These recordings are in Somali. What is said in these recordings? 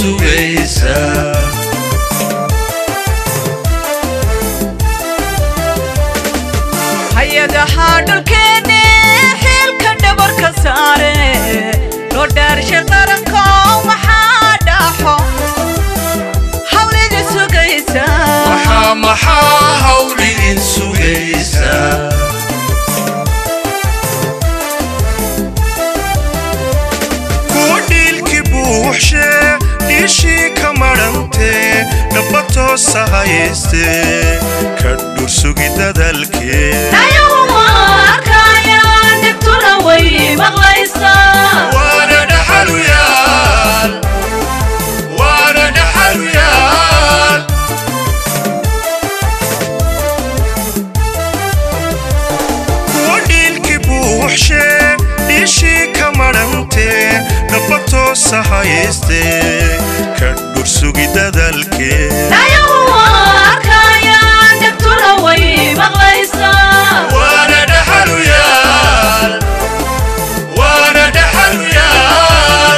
sugaysa hay-adaha dhulkeenne xilka dhabarka saare loo dhaarshay qaranko maxaa dhaxo hawlida sugaysa maxaa maxaa hawl idin sugaysa kuwa dhiilkii buuxshee dhiishii ka madhantee dhaba toosa hayaystee ka dhursugi dadalkee ayaguma arkayaan dhibtuna way maqlaysaa waana dhaxaluyaal waana dhaxaluyaal kuwa dhiilkii buuxshee dhiishii ka madhantee dhaba toosa hayaystee ka dhursugi dadalkee ayaguma arkayaan dhibtuna way maqlaysaa waana dhaxaluyaal waana dhaxaluyaal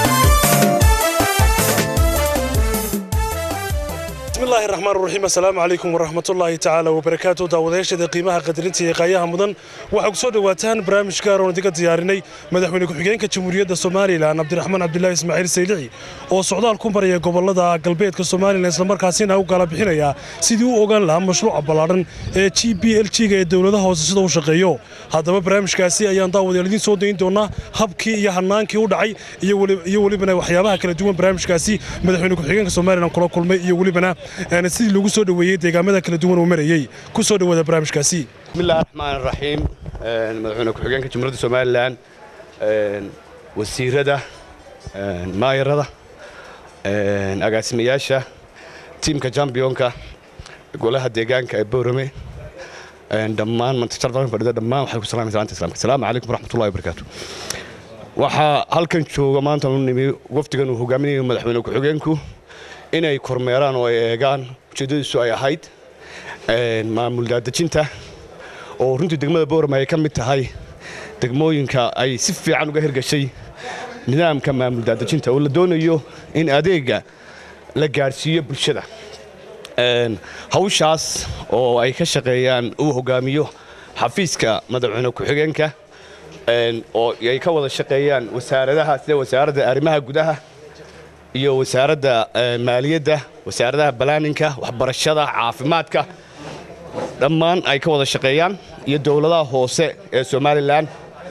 bismillahi raxmaan raxiim assalaamu calaykum waraxmatullaahi tacaala wabarakaatu daawadayaashada qiimaha qadarinta iyo qaayaha mudan waxaa ku soo dhowaataan barnaamij gaar oon idinka diyaarinay madaxweyne ku-xigeenka jamhuuriyadda somalilan cabdiraxmaan cabdilaahi ismaaciil saylici oo socdaal ku maraya gobolada galbeedka somalilan islamarkaasina u kala bixinaya sidii u ogaan lahaa mashruuca ballaadhan ee g b l g-ga ee dowladaha hoose sida u shaqeeyo haddaba barnaamijkaasi ayaan daawadayaal idiin soo dayn doonaa habkii iyo hanaankii u dhacay iyo weli- iyo welibana waxyaabaha kala duwan barnaamijkaasi madaxweyne ku-xigeenka somalilan kula kulmay iyo welibana een, sidii lagu soo dhoweeyey deegaamada kala duwan uu marayey ku soo dhowaada barnaamijkaasi بسم الله الرحمن الرحيم آه، مدحونا كحجانك جمهورية سوماليلاند آه، وزيرada آه، maayarada آه، agaasimayaasha tiimka championka golaha deegaanka ee boorame آه، dhammaan mantashardan fadhida dhammaan waxay ku salaamaysaa salaanta islaamka asalaamu calaykum waraxmatullahi wabarakaatu waxaa halkan jooga maanta u nimi wafdigan uu hogaaminayo madaxweyne ku-xigeenku inay kormeeraan oo ay eegaan ujeeddadiisu ay ahayd een, maamul daadejinta oo runtii degmada boorama ay ka mid tahay degmooyinka ay si fiican uga hirgashay nidaamka maamul daadejinta oo la doonayo in adeega la gaadhsiiyo bulshada Een, hawshaas oo ay ka shaqeeyaan uu hogaamiyo xafiiska madaxweyne ku-xigeenka een, oo ay ka wada shaqeeyaan wasaaradaha sida wasaaradda arrimaha gudaha iyo wasaaradda eh, maaliyadda wasaaradaha balaaninka waxbarashada caafimaadka dhammaan ay ka wada shaqeeyaan iyo dowladaha hoose ee somalilan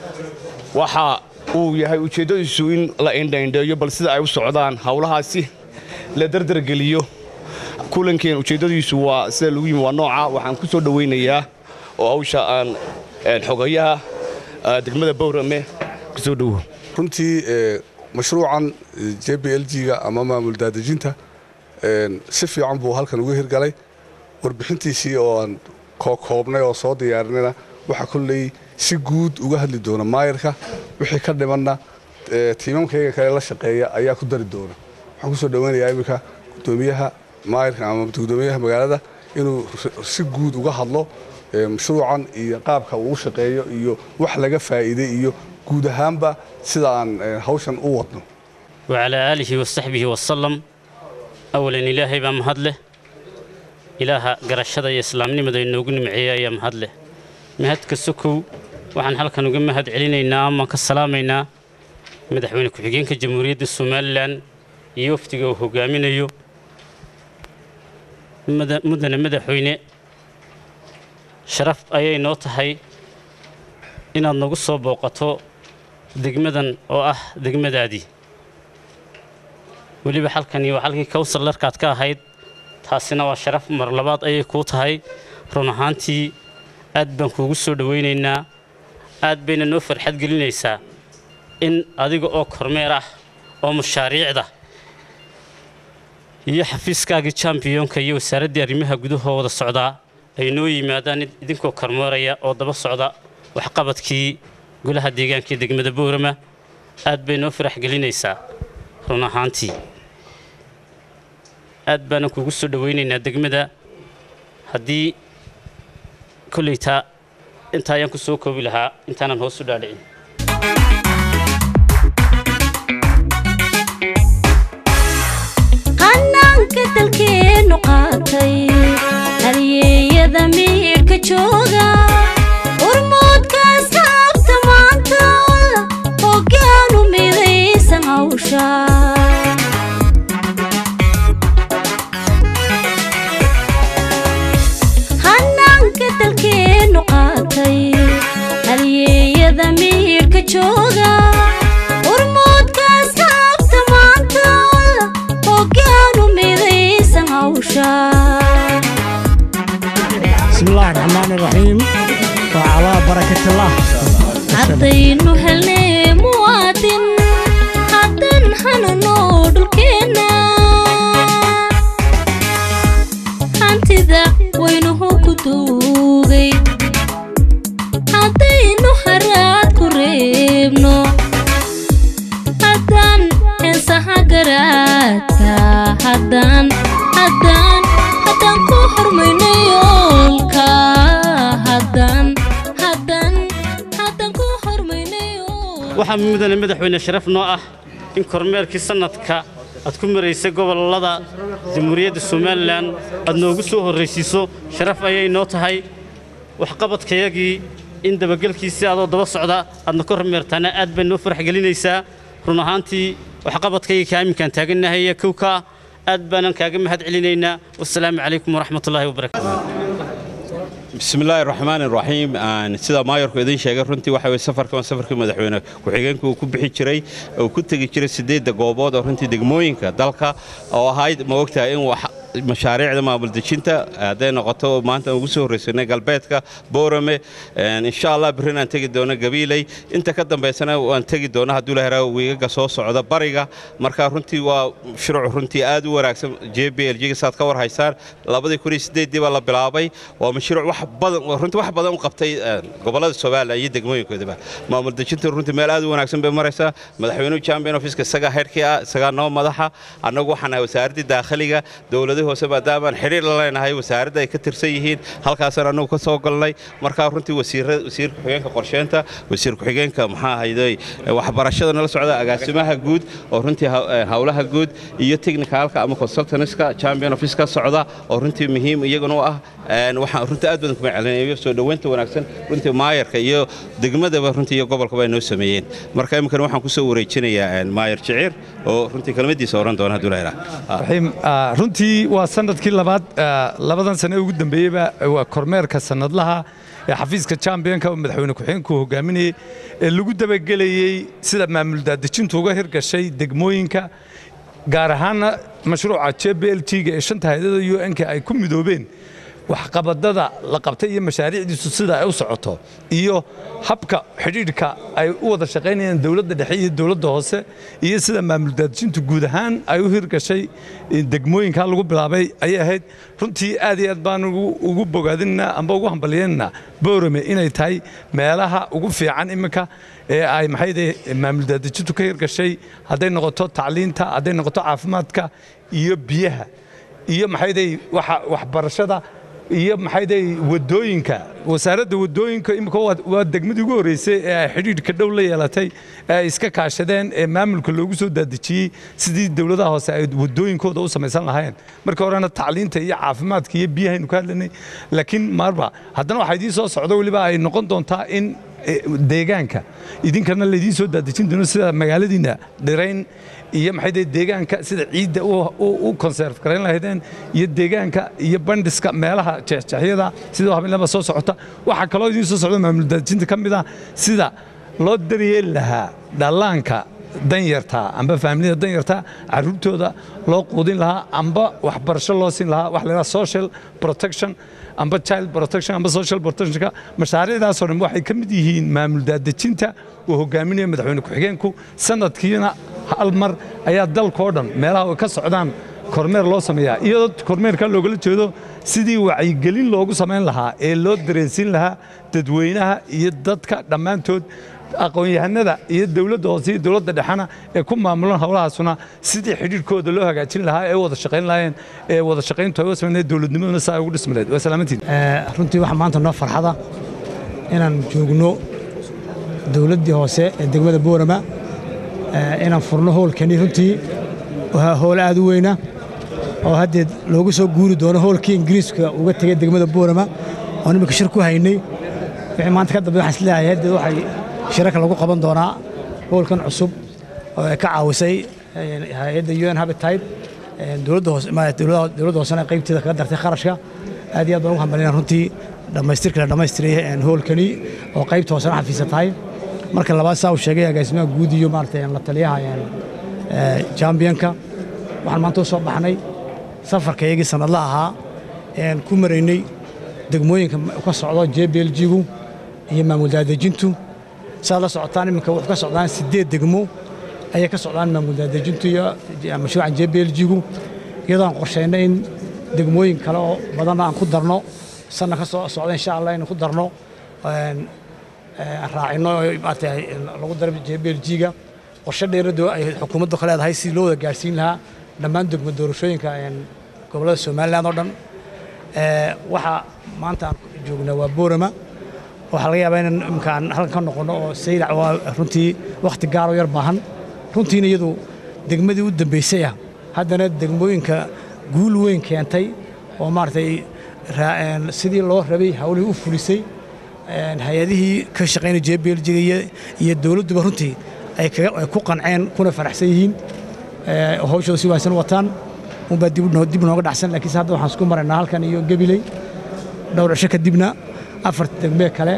waxa uu yahay ujeeddadiisu in la indhaindheeyo bal sida ay u socdaan howlahaasi la dardargeliyo kulankeen ujeeddadiisu waa sida lagu yimi waa nooca waxaan ku soo dhowaynayaa oo hawsha aan een, xogayaha eh, degmada bowrame ku soo dhowo runtii ee, mashruucan j b l g-ga ama maamul daadejinta een, si fiican buu halkan uga hirgalay warbixintiisii oo aan koobkoobnay oo soo diyaarinayna waxaa kolley si guud uga hadli doona maayarka wixii ka dhimanna ee, tiimamkayga kale la shaqeeya ayaa ku dari doona waxaan kusoo dhoweynayaa iminka gudoomiyaha maayarka ama gudoomiyaha magaalada inuu si guud uga hadlo ee, mashruucan iyo qaabka uu u shaqeeyo iyo wax laga faa'iiday iyo guud ahaanba sida aan ee, hawshan u wadno وعلى آله وصحبه وسلم أولا إلهي بمهد له إله قرشة إسلام نمد إنوغن معي يا مهد له مهد كسكو وحن حلقة نقم مهد علينا أما كسلامينا مدحوين كحقين كجمهورية الصوماليلان يوفتقوا وهقامين يو مدن مدحوين شرف أي نوتهي إن النقص بوقته degmadan oo ah degmadaadii weliba halkani waa halkii kowsar larkaad ka ahayd taasina waa sharaf mar labaad ayay kuu tahay run ahaantii aad baan kuugu soo dhowaynaynaa aad bayna noo farxad gelinaysaa in adiga oo kormeer ah oo mashaariicda iyo xafiiskaagii jambiyonka iyo wasaaraddii arrimaha gudahoo wada socdaa ay noo yimaadaan idinkoo kormeeraya oo daba socda waxqabadkii golaha deegaanka ee degmada boorama aad bay noo farax gelinaysaa run ahaantii aad baanan kugu soo dhowaynaynaa degmada haddii kolleytaa intaa ayaan ku soo koobi lahaa intaanan hoos u dhaadhicin haddaynu helnay muwaadin haddan hanano dhulkeenna hantida waynuhu ku duugay haddaynu haraad ku reebno haddaan heensaha garaadka haddaan haddaan haddaan ku hormayno yoolka haddaan haddaan haddaan ku hormayno yoolka waxaa mudane madaxweyne sharaf noo ah in kormeerkii sannadka aad ku maraysay gobollada jamhuuriyadda somalilan aad noogu soo horraysiiso sharaf ayay noo tahay waxqabadkayagii in dabagelkiisii adoo daba socda aadna ka hormeertaana aad bay noo farax gelinaysaa run ahaantii waxqabadkayga kaaminkaan taagannahay ee kowka aad baanan kaaga mahad celinaynaa wassalaamu calaykum waraxmatullaahi wabarakaatu bismillaahi raxmaani raxiim aan sida maayorku idin sheegay runtii waxa weye safarkan waa safarkii madaxweyne ku-xigeenka uu ku bixi jiray uu ku tegi jiray siddeedda goobood oo runtii degmooyinka dalka oo ahayd ma ogtahay in wax mashaariicda maamul dejinta hadday noqoto maanta ugu soo horraysanay galbeedka boorame insha allah berrin aan tegi doono gabiiley inta ka dambaysana waan tegi doona hadduu la heraa wiigaga soo socda bariga marka runtii waa shuruuc runtii aad u wanaagsan j b l g saad ka war haysaan labadii kun iyo siddeeddii baa la bilaabay waa mashruuc wax badan runtii wax badan u qabtay gobollada somalilan iyo degmooyinkoodaba maamul dejinta runtii meel aad u wanaagsan bay maraysaa madaxweynuhu champion officeka isagaa heerkii ah isagaa noo madaxa annagu waxaan nahay wasaaraddii daakhiliga dowladii hoose maadaamaan xidhiir la leenahay wasaaradda ay ka tirsan yihiin halkaasaan annagu ka soo galnay markaa runtii wasiirra wasiir ku-xigeenka qorsheynta wasiir ku-xigeenka maxaa ahayday waxbarashada nala socda agaasimaha guud oo runtii howlaha guud iyo technicalka ama consultantska champion office ka socda oo runtii muhiim iyaguna u ah waxaan runtii aad badan kuma celinayo soo dhoweynta wanaagsan runtii maayarka iyo degmadaba runtii iyo gobolkaba ay noo sameeyeen marka iminkana waxaan kusoo wareejinayaa maayar jiciir oo runtii kelmadiisa oran doona hadduu la raxiim runtii waa sanadkii labaad labadan sane ugu dambeeyeyba waa kormeerka sanadlaha ee xafiiska championka oo madaxweyne ku-xigeenku hogaaminayey ee lagu dabagelayey sida maamul daadejintu uga hirgashay degmooyinka gaar ahaanna mashruuca j b l t-ga ee shanta hay-adada u n-ka ay ku midoobeen waxqabadada la qabtay iyo mashaariicdiisu sida ay u socoto iyo habka xidhiidhka ay u wada shaqaynayaan dowladda dhexe iyo dowladda hoose iyo sida maamul daadejintu guud ahaan ay u hirgashay degmooyinka lagu bilaabay ayay ahayd runtii aad iyo aad baan ugu bogaadinna amba ugu hambalyeynna boorame inay tahay meelaha ugu fiican iminka ee ay maxayde maamul daadejintu ka hirgashay hadday noqoto tacliinta hadday noqoto caafimaadka iyo biyaha iyo maxayday waxbarashada iyo maxayday wadooyinka wasaaradda wadooyinka imika waa degmadii ugu horreysay ee ay xidhiidhka dhow la yeelatay ee ay iska kaashadeen ee maamulka loogu soo daadejiyey sidii dowladaha hoose ay wadooyinkooda u samaysan lahayn marka horena tacliinta iyo caafimaadka iyo biyahaynu ka hadlanay laakiin marba haddana waxaa idiin soo socdo weliba ay noqon doontaa in deegaanka idinkana laydiin soo daadejin doono sida magaaladiina dhirayn iyo maxay deegaanka sida ciidda u konserf garayn lahaydeen iyo deegaanka iyo bandhiska meelaha jeexjeexyada sida habeenlaba soo socota waxaa kaloo idiin soo socda maamul daadejinta ka mid ah sida loo daryeeli lahaa dhallaanka danyarta amba faamilida danyarta caruurtooda loo quudin lahaa amba waxbarasho loo siin lahaa wax la yidhaha social protection amba child protection amba social protectionka mashaariicdaasoo dhan waxay ka mid yihiin maamul daadejinta uu hogaaminayo madaxweyne ku-xigeenku sanadkiina hal mar ayaa dalkao dhan meelaha ay ka socdaan kormeer loo sameeyaa iyadoo kormeerka loogala jeedo sidii wacyigelin loogu samayn lahaa ee loo dareensiin lahaa dadweynaha iyo dadka dhammaantood aqoon-yahanada iyo dowladda hoose iyo dowladda dhexena ee ku maamulan howlahaasuna sidii xidhiidhkooda loo hagaajin lahaa ee wada shaqayn lahaayeen ee wada shaqayntu ay u samaynayeen dowladnimaduna saa ay ugu dhismi lahayd waa salaamantiin runtii waxaa maanta noo farxada inaan joogno dowladdii hoose ee degmada boorama inaan furno howlkani runtii waa howl aad u weyna oo haddeed loogu soo guuri doono howlkii ingiriiska uga tegay degmada boorama oon imika shir ku haynay wixii maanta ka dambe waxaan isleeyahay haddeed waxay shirarka lagu qaban doonaa howlkan cusub oo ay ka caawisay hay-adda un habitide dowladda hoose dowladda hoosena qaybteeda kaga dartay kharashka aad iyo aad baan ugu hambalinaa runtii dhammaystirka la dhammaystiray howlkani oo qaybta hoosena xafiisa tahay marka labaad saa uu sheegay agaasimaha guud iyo maaragtay la taliyaha jambionka waxaan maanta u soo baxnay safarka iyagii sanadla ahaa ean ku maraynay degmooyinka ka socdo j b l g-gu iyo maamul daadejintu saad la socotaan iminka wuxuu ka socdaan siddeed degmo ayay ka socdaan maamul daadejintu iyo mashruucan jblg-gu iyadoo aan qorshaynay in degmooyin kale oo badanna aan ku darno sanna ka soo socda insha allah inaan ku darno aan raacino maarata lagu daro jblg-ga qorshe dheerado ay xukuumaddu ka leedahay si loo wada gaarsiin lahaa dhammaan degmo doorashooyinka gobollada somalilan oo dhan waxaa maanta aan joognaa waa boorama waxaa laga yaabaa inaan imkaan halkan ka noqonno oo saylac waa runtii wakhti gaaroo yar baahan runtiina iyadu degmadii u dambaysay ah haddana degmooyinka guul weyn keentay oo maaragtay sidii loo rabay hawlihii u fulisay hay-adihii ka shaqaynaya jbljiga iyo dowladduba runtii ay ku qanceen kuna faraxsan yihiin hawshooda si wanaagsan wataan unbaa dib nooga dhacsan laakiinse hadda waxaan isku maraynaa halkan iyo gabiley dhowr cisho kadibna afar degmee kale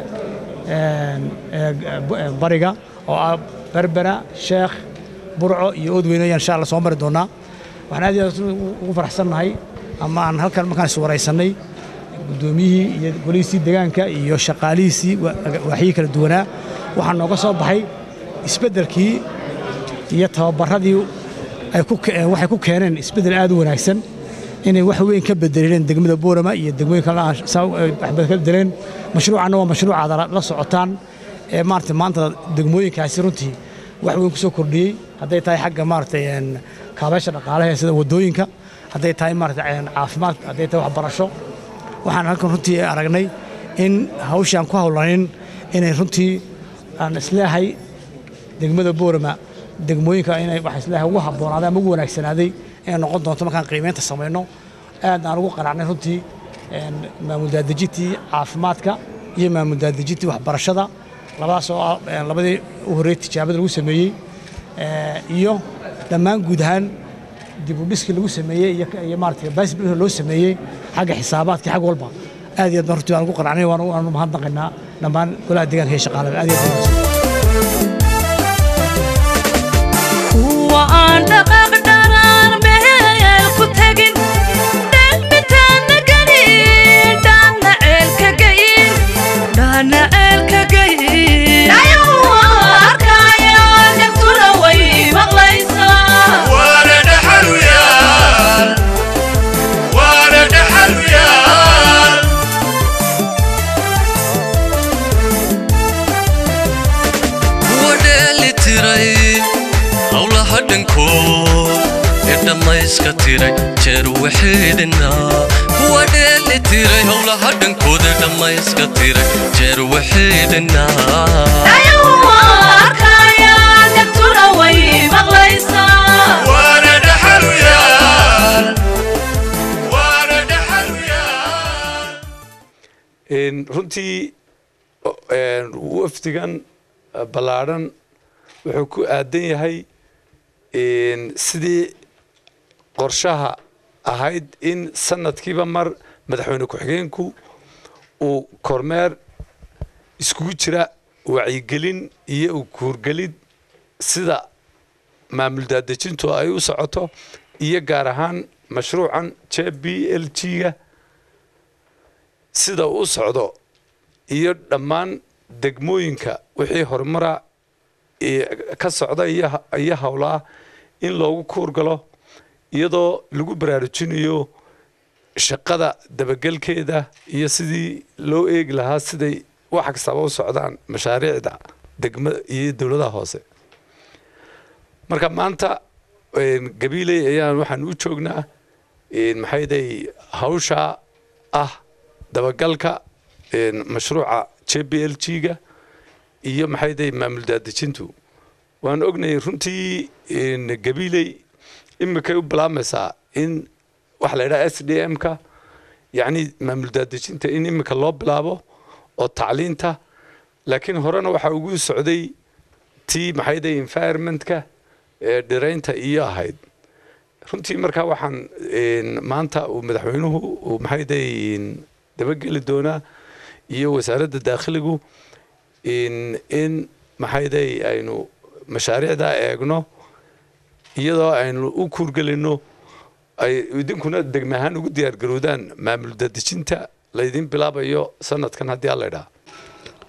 bariga oo ah berbera sheekh burco iyo oodweyne ayaan insha alla soo mari doonaa waxaan aad iyo aad ugu faraxsannahay ama aan halkan markaan is waraysannay guddoomiyihii iyo golihiisii deegaanka iyo shaqaalihiisii waaxyihii kala duwanaa waxaa nooga soo baxay isbeddelkii iyo tababarradii waxay ku keeneen isbeddel aad u wanaagsan inay wax weyn ka bedeleen degmada boorama iyo degmooyin kale waxbad ka bedeleen mashruucanna waa mashruuc aad la socotaan ee maarata maanta degmooyinkaasi runtii wax weyn ku soo kordhiyey hadday tahay xagga maarata kaabeesha dhaqaalaha sida waddooyinka hadday tahay maarata caafimaad hadday tahay waxbarasho waxaan halkan runtii aragnay in hawshii aan ku hawlanin inay runtii aan isleehay degmada boorama degmooyinka inay wax isleehay ugu habboonaaday ama ugu wanaagsanaaday inay noqon doonto markaan qiimeynta samayno aad aan ugu qanacnay runtii maamul daadejintii caafimaadka iyo maamul daadejintii waxbarashada labadaas oo ah labadii u horreeyey tijaabada lagu sameeyey iyo dhammaan guud ahaan dib u dhiskii lagu sameeyey iyo maarata baasbil loo sameeyey xagga xisaabaadka xag walba aad iyo aad baan runtii waan ugu qanacnay waanu mahadnaqaynaa dhammaan golaha deegaanka iyo shaqaalada aad iyo aad waan dhaqaaq dharaar meel ku tegin dhalmitaana gelin dhaana ceelka geyin dhaana ceelka geyin arkaya dhegtuna way maqlaysaa waana dhaxaluyaal waana dhaxaluyaal kuwa dheeli tiray howlaha dhankood ee dhammayska tiray jeer waxeedhina kuwa dheeli tiray howlaha dhankood ee dhammayska tiray jeer waxeedhina arkaya dhegtuna way maqlaysaa waana dhaxaluyaal waana dhaxaluyaal runtii wafdigan ballaadhan wuxuu ku aadan yahay sidii qorshaha ahayd in sanadkiiba mar madaxweyne ku-xigeenku uu kormeer iskugu jira wacyigelin iyo u kuurgelid sida maamul daadejintu ay u socoto iyo gaar ahaan mashruucan j b l g-ga sida uu u socdo iyo dhammaan degmooyinka wixii horumara ka socda iyo howlaa in loogu kuurgalo iyadoo lagu baraarujinayo shaqada dabagelkeeda iyo sidii loo eegi lahaa siday wax kastaba u socdaan mashaariicda degma iyo dowladaha hoose marka maanta gabiiley ayaan waxaan u joognaa maxayday hawsha ah dabagalka mashruuca j b l g-ga iyo maxayday maamul daadejintu waan ognahay runtii gabiiley imikay u bilaabmaysaa in waxa la yidhaha s d m-ka yacni maamul daadejinta in imika loo bilaabo oo tacliinta laakiin horena waxaa ugu socday tii maxayday environmentka ee dhiraynta iyo ahayd runtii markaa waxaan maanta uu madaxweynuhu uu maxayday dabageli doonaa iyo wasaaradda daakhiligu in maxayday aynu mashaariicdaa eegno iyadoo aynu u kuurgelinno ay idinkuna degme ahaan ugu diyaargarowdaan maamul dadejinta laydin bilaabayo sanadkan haddii alla idhaa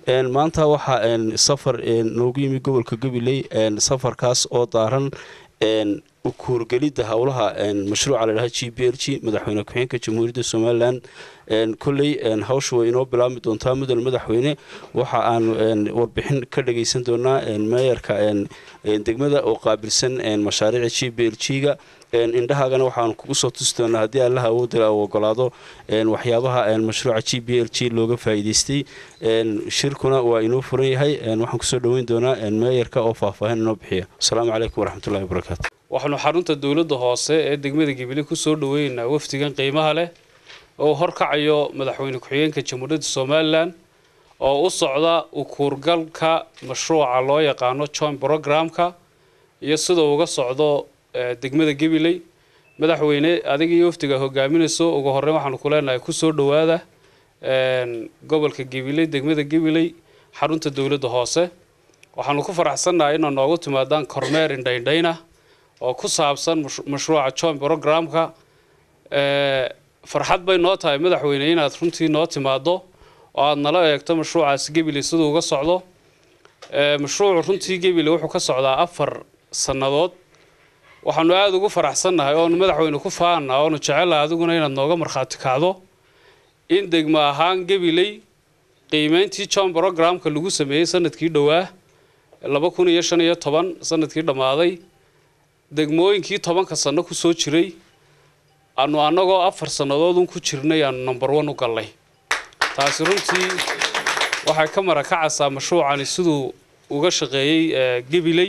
Een, maanta waxaa een, safar een, noogu yimi gobolka gabiley een, safarkaas oo daaran een, u kuurgelidda howlaha een, mashruuca ladhaha g b l g madaxweyne ku-xigeenka jamhuuriyadda somalilan een, kolley een, hawsha way inoo bilaabmi doontaa mudan madaxweyne waxa aanu een, warbixin ka dhagaysan doonaa een, meeyarka een, een, degmada oo qaabilsan een, mashaariica g b l g ga een, indhahaagana waxaanu kugu soo tusi doonaa haddii allaha awoodala uu ogolaado een, waxyaabaha een, mashruuca g b l g looga faa'iidaystay een, shirkuna waa inoo furan yahay een, waxaan kusoo dhoweyn doonaa een, meeyarka oo faahfaahin inoo bixiya asalaamu calaykum waraxmatullahi wabarakaatu waxaanu xarunta dowladda hoose ee degmada gibile ku soo dhoweynaynaa wafdigan qiimaha leh oo uu horkacayo madaxweyne ku-xigeenka jamhuuriyadda somalilan oo u socda u kuurgalka mashruuca loo yaqaano joint programka iyo sida uga socdo eh, degmada gabiley madaxweyne adiga iyo wafdiga hogaaminayso ugu horreyn waxaanu ku leenahay kusoo dhowaada een, gobolka gabiley degmada gabiley xarunta dowladda hoose waxaanu ku faraxsannahay inaa noogu timaadaan kormeer indhaindhayna oo ku saabsan mash- mashruuca joint programka Eh, farxad bay noo tahay madaxweyne inaad runtii noo timaado oo aad nala eegto mashruucaasi gebile siduu uga socdo Eh, mashruucu runtii gebile wuxuu ka socdaa afar sannadood waxaanu aada ugu faraxsannahay oonu madaxweyne ku faana oonu jecelahay adiguna inaad nooga markhaati kacdo in degmo ahaan gebiley qiimeyntii john programka lagu sameeyey sanadkii dhowaa laba kun iyo shan iyo toban sanadkii dhammaaday degmooyinkii tobanka sanno ku soo jiray aanu annagoo afar sannadoodun ku jirnay aanu number one u gallay taasi runtii waxay ka marakacaysaa mashruucani siduu uga shaqeeyey eh, gabiley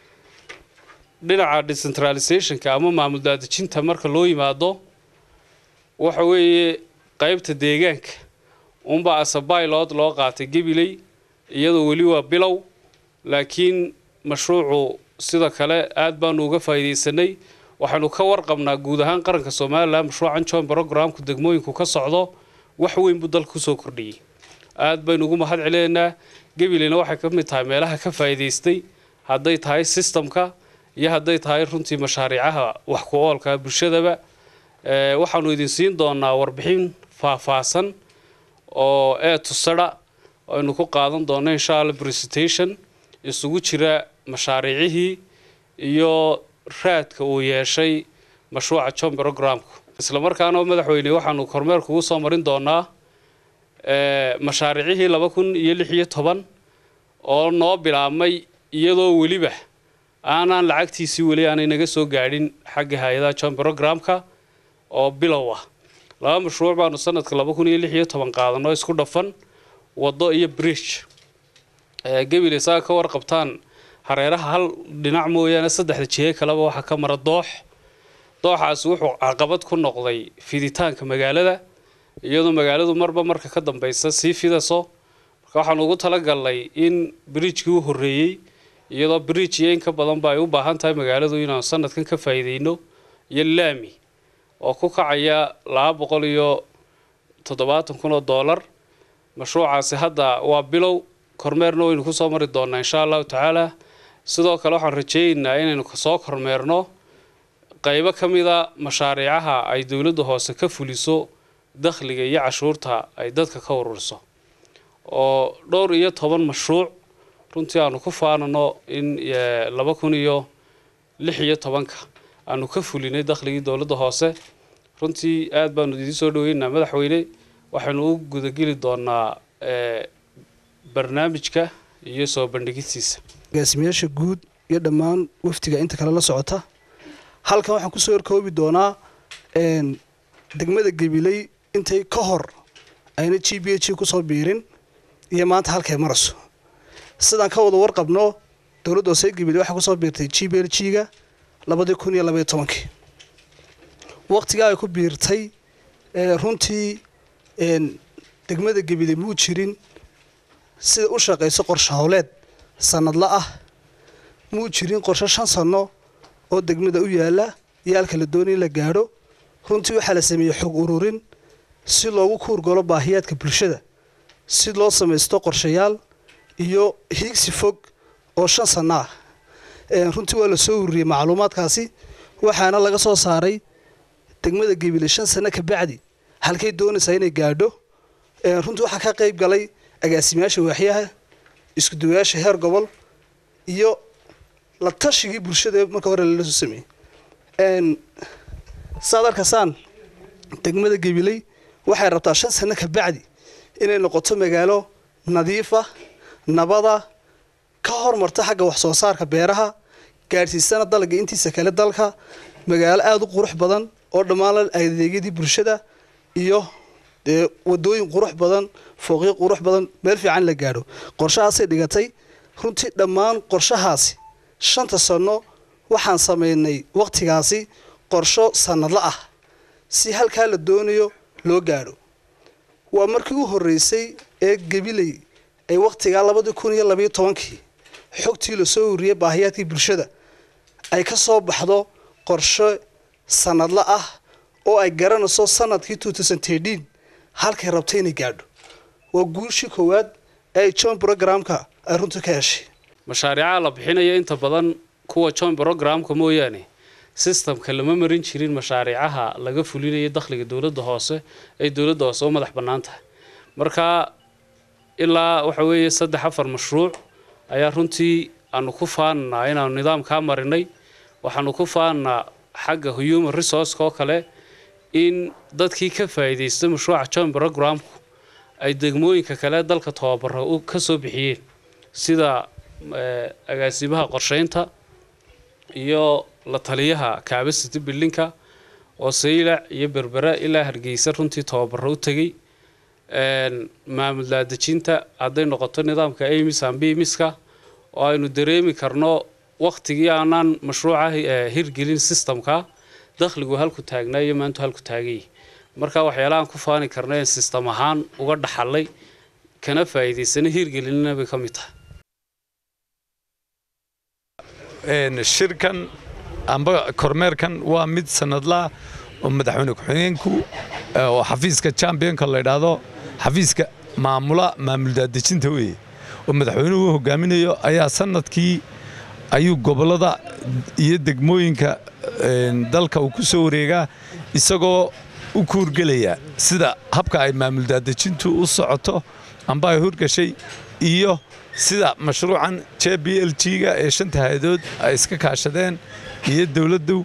dhinaca decentralizationka ama maamul daadejinta marka loo yimaado waxa weeye qaybta deegaanka unbaa asabaylod loo qaatay gabiley iyadoo weli waa bilow laakiin mashruucu sida kale aad baanu uga faa'iidaysanay waxaynu ka warqabnaa guud ahaan qaranka somalilan mashruucan joint programku degmooyinku ka socdo wax weyn buu dalka kusoo kordhiyey aad baynu ugu mahad celinaynaa gabileyna waxay ka mid tahay meelaha ka faa'iidaystay hadday tahay systemka iyo hadday tahay runtii mashaariicaha wax ku oolka bulshadaba Eh, waxaanu idin siin doonaa warbixin faahfaahsan oo ee tusara aynu ku qaadan doono insha allah presentation isugu jira mashaariicihii iyo raadka uu yeeshay mashruuca john programku isla markaana madaxweyne waxaanu kormeer kugu soo marin doonaa eh, mashaariicihii laba kun iyo lix iyo toban oo noo bilaabmay iyadoo weliba aanaan lacagtiisii weli aanay naga soo gaadhin xagga hay-adaha john programka oo bilow ah laba mashruuc baanu sanadka laba kun iyo lix iyo toban qaadano isku dhafan waddo iyo bridge Eh, gabiley saa ka warqabtaan hareeraha hal dhinac mooyaane saddexda jihe kaleba waxaa ka mara doox dooxaasi wuxuu caqabad ku noqday fiditaanka magaalada iyadoo magaaladu marba marka ka dambeysa sii fidaso marka waxaanu ugu talagalnay in bridgekii u horreeyey iyadoo bridge iyo in ka badanba ay u baahan tahay magaaladu inaanu sanadkan ka faa'iideyno iyo laami oo ku kacaya laba boqol iyo toddobaatan kun oo doolar mashruucaasi hadda waa bilow kormeerna waynu kusoo mari doonaa insha allahu tacaala sidoo kale waxaan rajeynaynaa inaynu kasoo kormeerno qaybo ka mida mashaariicaha ay dowladda hoose ka fuliso dakhliga iyo cashuurta ay dadka ka ururiso oo dhowr iyo toban mashruuc runtii aanu ku faanano in eh, laba kun iyo lix iyo tobanka aanu ka fulinay dakhligii dowladda hoose runtii aad baanu idiin soo dhaweynaa madaxweyne waxaynu u gudageli doonaa eh, barnaamijka iyo soo bandhigistiisa agaasimayaasha guud iyo dhammaan wafdiga inta kale la socota halkan waxaan kusoo horkoobi doonaa een, degmada gabiley intay ka hor ayna g b h kusoo biirin iyo maanta halkay marayso sidaan ka wada warqabno dowladda hoose gabiley waxay kusoo biirtay g b l g ga labadii kun iyo labaiyo tobankii waqtigaa ay ku biirtay ee, runtii een, degmada gabiley muu jirin sida u shaqayso qorshe howleed sanadla ah muu jirin qorshe shan sanno oo degmada u yaala iyo halka la doonay in la gaadho runtii waxaa la sameeyey xog ururin si loogu kuurgalo baahiyaadka bulshada si loo samaysto qorshayaal iyo hiigsi fog oo shan sanno ah Een, runtii waa la soo ururiyey macluumaadkaasi waxaana laga soo saaray degmada gebile shan sanno ka bacdi halkay doonaysaa inay gaadho Een, runtii waxaa ka qayb galay agaasimayaasha waaxyaha isku duwayaasha heer gobol iyo la tashigii bulshada marka hore lala soo sameeyey Een, saad arkaysaan degmada gabiley waxay rabtaa shan sano ka bacdi inay noqoto magaalo nadiifa nabada ka hormarta xagga wax soo saarka beeraha gaadhsiisana dalga intiisa kale dalka magaalo aada u qurux badan oo dhammaan la adeegyadii bulshada iyo dee wadooyin qurux badan fooqyo qurux badan meel fiican la gaadho qorshahaasay dhigatay runtii dhammaan qorshahaasi shanta sano waxaan sameynay waqtigaasi qorsho sanadla ah si halkaa la doonayo loo gaadho waa markii u horreysay ee gabiley ay waqtigaa labadii kun iyo labayo tobankii xogtii lasoo uriyey baahiyaadkii bulshada ay ka soo baxdo qorshe sanadla ah oo ay garanayso sanadkii halkay rabtay inay gaadho waa guushii koowaad ee ay john programka ay runtii ka heshay mashaariicaha la bixinaya inta badan kuwa joint programka mooyaane sistamka lama marin jirin mashaariicaha laga fulinaya dakhliga dowladda hoose ay dowladda hoose u madax bannaan tahay marka ilaa waxa weeye saddex afar mashruuc ayaa runtii aanu ku faananaa inaanu nidaamkaa marinay waxaanu ku faananaa xagga human resourceka oo kale in dadkii ka faa'iidaysta mashruuca joint programku ay degmooyinka kale dalka tababaro u ka soo bixiyeen sida eh, agaasimaha qorsheynta iyo la taliyaha capacity buildingka oo saylac iyo berbera ilaa hargeysa runtii tababaro u tegey een, maamul daadejinta hadday noqoto nidaamka amis ambimiska oo aynu dareemi karno waktigii aanaan mashruuca eh, hirgelin systemka dakhligu halku taagnaa iyo maantu halku taagay marka waxyaalahaan ku faani karna in sistem ahaan uga dhaxalay kana faa'iidaysana hirgelinina bay ka mid tahay Een, shirkan amba kormeerkan waa mid sanadlaa oo madaxweyne ku-xigeenku eh, oo xafiiska championka la yidhaahdo xafiiska maamula maamul daadejinta weeye oo madaxweynuhu u hogaaminayo ayaa sanadkii ayuu gobollada iyo degmooyinka een, dalka uu ku soo wareegaa isagoo u kuurgelaya sida habka ay maamul daadejintu u socoto amba ay hurgashay iyo sida mashruucan j b l g-ga ee shanta hay-adood ay iska kaashadeen iyo dowladdu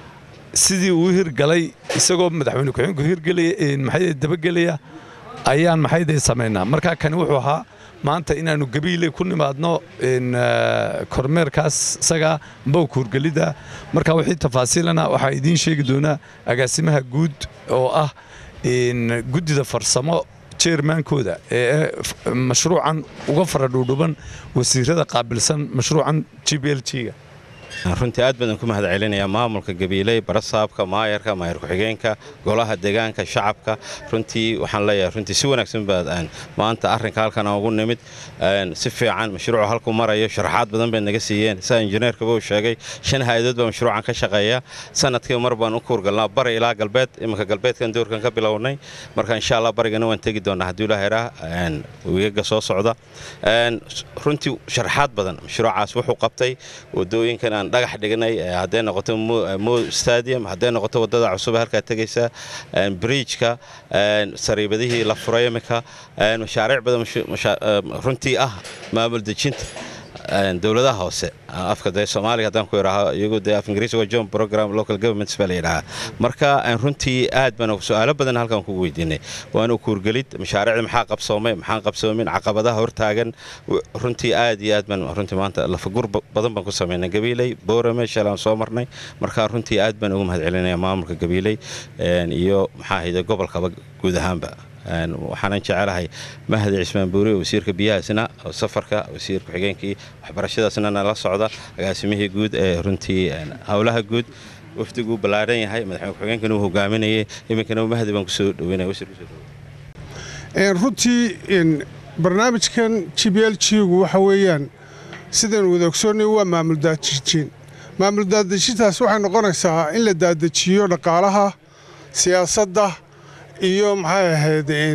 sidii uu u hirgalay isagoo madaxweyne ku-xigeenku hirgelaya ee maxay dabagelaya ayaan maxayday samaynaa marka kani wuxuu ahaa maanta inaannu gabiile ku nimaadno in eh, kormeerkaas isaga amba kuurgelidda marka wixii tafaasiilana waxaa idiin sheegi doonaa agaasimaha guud oo ah in guddida farsamo jeermaankooda ee f- mashruucan uga fara dhuudhuban wasiirada qaabilsan mashruucan g b l g-ga runtii aad badan ku mahad celinayaa maamulka gabiiley barasaabka maayarka maayar ku-xigeenka golaha deegaanka shacabka runtii waxaan leeyahay runtii si wanaagsan baad aan maanta arrinka halkan aan ugu nimid een, si fiican mashruucu halku marayo sharaxaad badan bay naga siiyeen sida injineerkaba uu sheegay shan hay-adood baa mashruucan ka shaqeeya sanadkii mar baan u kuurgalnaa bari ilaa galbeed iminka galbeedkan doorkan ka bilownay marka insha allah barigana waan tegi doonaa haddii ilaaha idhaa wiigaga soo socda Een, runtii sharaxaad badan mashruucaas wuxuu qabtay wadooyinkan aan dhagax dhignay eh, hadday noqoto Mo- eh, mo stadium hadday noqoto wadada cusub ee halkaa tegaysa een, bridgeka een, sariibadihii la furay iminka een, mashaariic badan mashu- masha- eh, runtii ah maamul dejinta een, dowladaha hoose afka dee soomaaliga haddaan ku idhaaho iyagu dee af ingiriisi waa john program local governments baa la yidhahaa marka een, runtii aad baan su-aalo badan halkan kugu weydiinay waana kuurgelid mashaariicda maxaa qabsoomay maxaan qabsoomin caqabadaha hortaagan w- runtii aad iyo aad baan runtii maanta lafagur ba- badan baan ku samaynay gabiiley boorame shalaan soo marnay marka runtii aad baan ugu mahad celinaya maamulka gabiiley een, iyo maxaa ahayde gobolkaba guud ahaanba Een, waxaanan jecelahay mahdi cismaan buuri wasiirka biyahaasna oo safarka wasiir ku-xigeenkii waxbarashadaasna nala socda agaasimihii guud ee runtii een, howlaha guud wafdiguu ballaaran yahay madaxweyne ku-xigeenkana uu hogaaminayay iminkana mahdi baan kusoo dhaweynaya wasiir kusoo dhaweynaya Een, runtii een, barnaamijkan g b l g-gu waxa weeyaan sidaynu wada ogsoonnay waa maamul daadejin maamul daadejintaas waxay noqonaysaa in la daadejiyo dhaqaalaha siyaasadda iyo maxay ahayd een,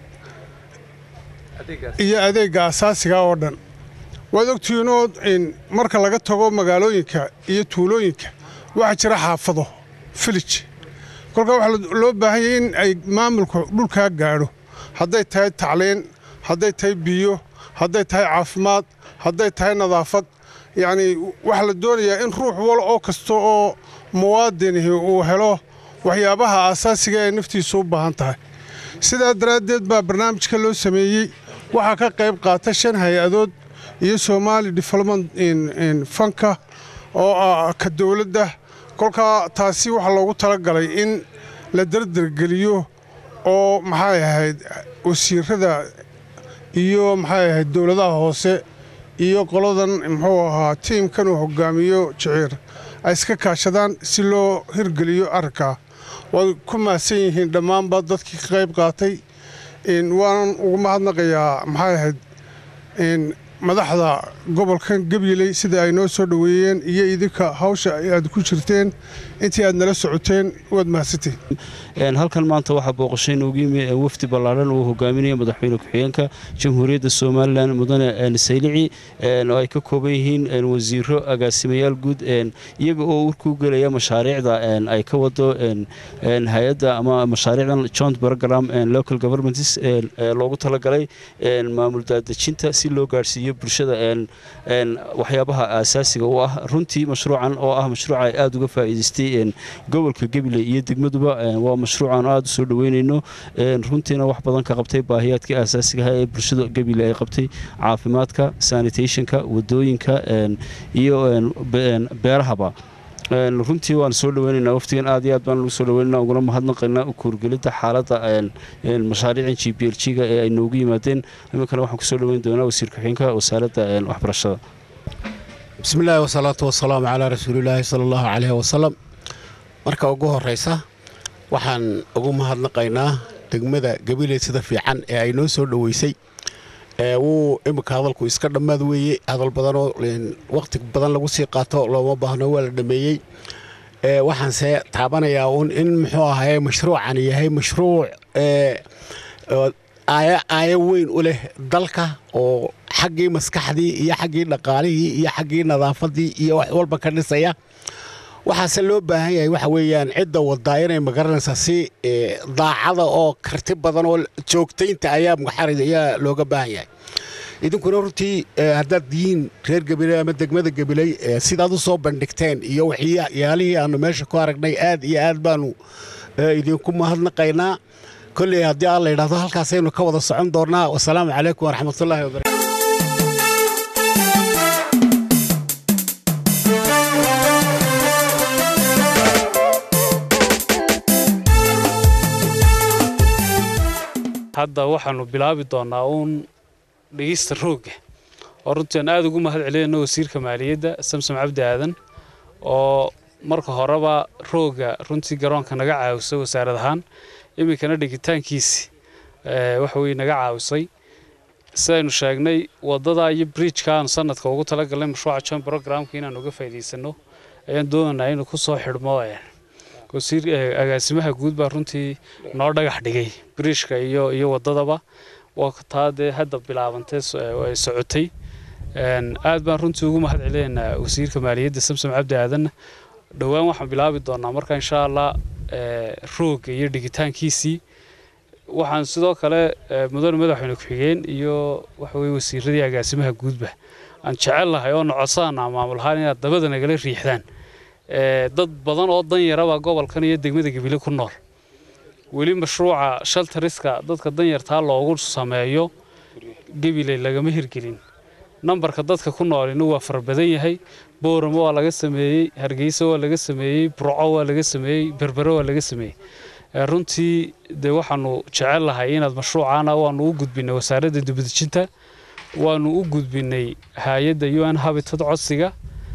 iyo adeegga asaasiga oo dhan waad ogtihiinoo in marka laga tago magaalooyinka iyo tuulooyinka waxaa jira xaafado filij kolkaa waxaa loo baahanyay in ay maamulku dhulkaa gaadho hadday tahay tacliin hadday tahay biyo hadday tahay caafimaad hadday tahay nadaafad yacnii waxaa la doonayaa in ruux wal oo kasta oo muwaadinihi uu helo waxyaabaha aasaasiga ee naftiisu u baahan tahay sidaa daraaddeed baa barnaamijka loo sameeyey waxaa ka qayb qaata shan hay-adood iyo somaali development fanka oo ah ka dowladda kolkaa taasi waxaa loogu talagalay in la dardargeliyo oo maxay ahayd wasiirada iyo maxay ahayd dowladaha hoose iyo qoladan muxuu ahaa tiimkan uu hogaamiyo jiciir ay iska kaashadaan si loo hirgeliyo arrinkaa waad ku mahadsan yihiin dhammaanba dadkii ka qayb qaatay waanan ugu mahadnaqayaa maxay ahayd madaxda gobolkan gabyeley sida ay noo soo dhoweeyeen iyo idinka hawsha aad ku jirteen intii aad nala socoteen waad mahadsantihin halkan maanta waxaa booqashay noogu yimi wafdi ballaadhan uu hogaaminaya madaxweyne ku-xigeenka jamhuuriyadda somalilan mudane saylici oo ay ka kooban yihiin wasiiro agaasimayaal guud iyaga oo urkuu gelaya mashaariicda ay ka wado hay-adda ama mashaariicdan joint program local governments loogu talagalay maamul daadejinta si loo gaadhsiiyo bulshada waxyaabaha aasaasiga u ah runtii mashruucan oo ah mashruuca ay aada uga faa'iidaystay gobolka gabiley iyo degmaduba waa mashruucan aada u soo dhoweynayno runtiina wax badan ka qabtay baahiyaadkii aasaasigaha ee bulshada gabiley ay qabtay caafimaadka sanitationka wadooyinka iyo beerahaba runtii waan soo dhaweynaynaa waftigan aad iyo aad baan lagu soo dhaweynana uguna mahadnaqaynaa kuurgelidda xaaladda mashaariican g b l g ga ee ay noogu yimaadeen iminkana waxaan kusoo dhaweyn doonaa wasiir ku-xigeenka wasaaradda waxbarashada bismi illaahi wasalaatu wasalaamu calaa rasuulillaahi sala allahu caleyhi wasalam marka ugu horraysa waxaan ugu mahadnaqaynaa degmada gabiley sida fiican ee ay noo soo dhoweysay wuu iminka hadalku iska dhammaad weeye hadal badanoo wakhti badan lagu sii qaato looma baahno waa la dhammeeyey waxaanse taabanayaa uun in muxuu ahaye mashruucan yahay mashruuc aayo weyn u leh dalka oo xaggii maskaxdii iyo xaggii dhaqaalihii iyo xaggii nadaafaddii iyo wax walba ka dhisaya waxaase loo baahan yahay waxa weeyaan cidda wadaa inay magaranaysaa si daacada oo karti badan oo joogtaynta ayaa muxarid ayaa looga baahan yahay idinkuna runtii haddaad yihiin reer gabiley ama degmada gabiley sidaad u soo bandhigteen iyo waxyaalihii aanu meesha ku aragnay aad iyo aad baanu idinku mahadnaqaynaa kolley haddii aan la yidhahdo halkaasaynu ka wada socon doonnaa wasalaamu calaykum waraxmatullaahi wabarakatu hadda waxaanu bilaabi doonaa uun dhegeysta roogga oo runtii aan aada ugu mahad celinayno wasiirka maaliyadda samsom cabdi aadan oo marka horeba roogga runtii garoonka naga caawisay wasaarad ahaan iminkana dhigitaankiisi waxa weye naga caawisay sidaynu sheegnay wadada iyo bridjka aanu sanadka ugu talagalnay mashruuca john programka inaanu uga faa'iidaysano ayaan doonaynaa inuu ku soo xidhmo wasiir agaasimaha guud baa runtii noo dhagax dhigay bridjka iyo iyo wadadaba waa taa dee hadda bilaabantay ay socotay aad baan runtii ugu mahad celinaynaa wasiirka maaliyadda samsom cabdi aadanna dhowaan waxaan bilaabi doonaa marka insha allah roogga iyo dhigitaankiisii waxaan sidoo kale mudane madaxweyne ku-xigeen iyo waxaweye wasiiradii agaasimaha guudba aan jecel lahay oo nocodsanaa maamul ahaan inaad dabada nagala riixdaan dad badan oo danyaraba gobolkan iyo degmada gabile ku nool weli mashruuca shaltariska dadka danyartaa loogu sameeyo gabiley lagama hirgelin nambarka dadka ku noolina waa fara badan yahay booramo waa laga sameeyey hargeysa waa laga sameeyey burco waa laga sameeyey berbere waa laga sameeyey runtii dee waxaanu jecel lahay inaad mashruucaana waanu u gudbinay wasaaradda dibadejinta waanu u gudbinay hay-adda u n habitat codsiga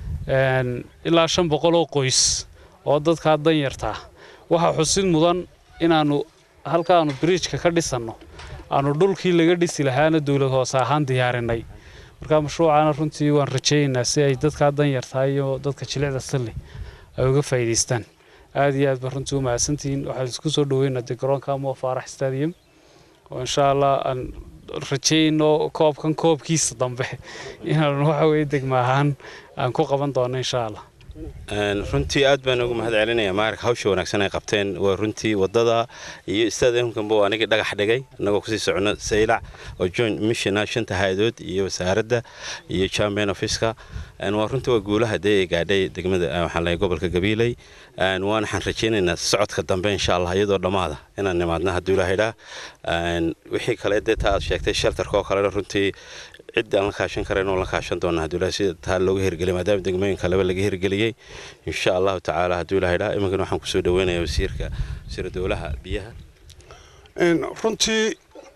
ilaa shan boqol oo qoys oo dadkaa danyartaa waxaa xusid mudan inaanu halkaanu bridjka ka dhisanno aanu dhulkii laga dhisi lahaana dowlad hoose ahaan diyaarinay marka mashruucaana runtii waan rajaynaynaa si ay dadkaa danyartaa iyo dadka jilicda salli ay uga faa'iidaystaan aad iyo aad baa runtii u mahadsantihiin waxaan isku soo dhaweynaa dee garoonka mo faarax stadium oo insha allah aan rajayno koobkan koobkiisa dambe inaanu waxa weye degma ahaan aan ku qaban doono insha allah Een, runtii aad baan ugu mahad celinayaa maarka hawsha wanaagsan ay qabteen waa runtii wadada iyo stadiumkanba waa anigii dhagax dhigay annagoo kusii socno saylac oo joint missiona shanta hay-adood iyo wasaaradda iyo champion officeka Een, waa runtii waa guulaha dee ay gaadhay degmada eh, waxaan leeyahay gobolka gabiiley Een, waan waxaan rajaynaynaa socodka dambe insha allah iyadoo dhammaada inaan nimaadna hadduu ilaahay dhaa Een, wixii kale dee taa aad sheegtay shelterka oo kalena runtii cid aan la kaashan karayn oo la kaashan doona hadduu ilaahay sida taa looga hirgeliyay maadaama degmooyin kaleba laga hirgeliyey insha allahu tacaala hadduu ilaahay dhaa iminkana waxaan kusoo dhaweynayaa wasiirka wasiira dowlaha biyaha Een, runtii